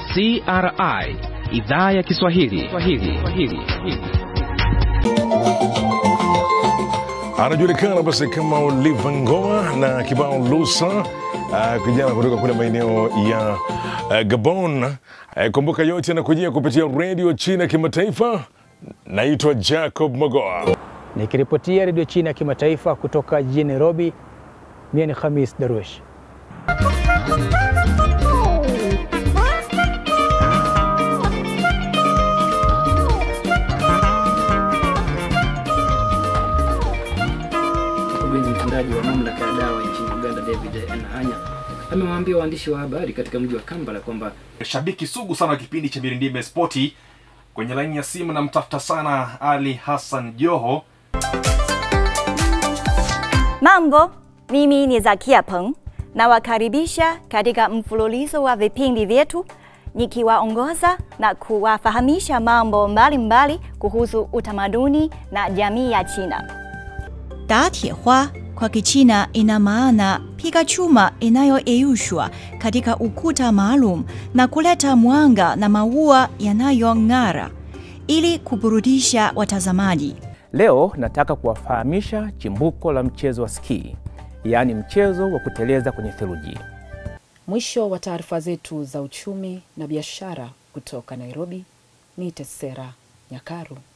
CRI idhaa ya Kiswahili. Swahili. Swahili. anajulikana basi kama Oliva Ngoma na kibao Lusa, uh, kijana kutoka kule maeneo ya uh, Gabon. Uh, kumbuka yote yanakujia kupitia redio China kimataifa. Naitwa Jacob Magoa. Nikiripotia redio China ya kimataifa kutoka jijini Nairobi, mie ni Khamis Darwish. Mkurugenzi mtendaji wa mamlaka ya dawa nchini Uganda David Enahanya amewaambia waandishi wa habari katika mji wa Kampala kwamba shabiki sugu sana wa kipindi cha Mirindime Spoti. Kwenye laini ya simu namtafuta sana Ali Hassan Joho. Mambo, mimi ni Zakia Peng. Nawakaribisha katika mfululizo wa vipindi vyetu nikiwaongoza na kuwafahamisha mambo mbalimbali mbali kuhusu utamaduni na jamii ya China. 打铁花 kwa Kichina ina maana piga chuma inayoyeyushwa katika ukuta maalum na kuleta mwanga na maua yanayong'ara ili kuburudisha watazamaji. Leo nataka kuwafahamisha chimbuko la mchezo wa ski, yaani mchezo wa kuteleza kwenye theluji. Mwisho wa taarifa zetu za uchumi na biashara kutoka Nairobi, ni Tesera Nyakaru.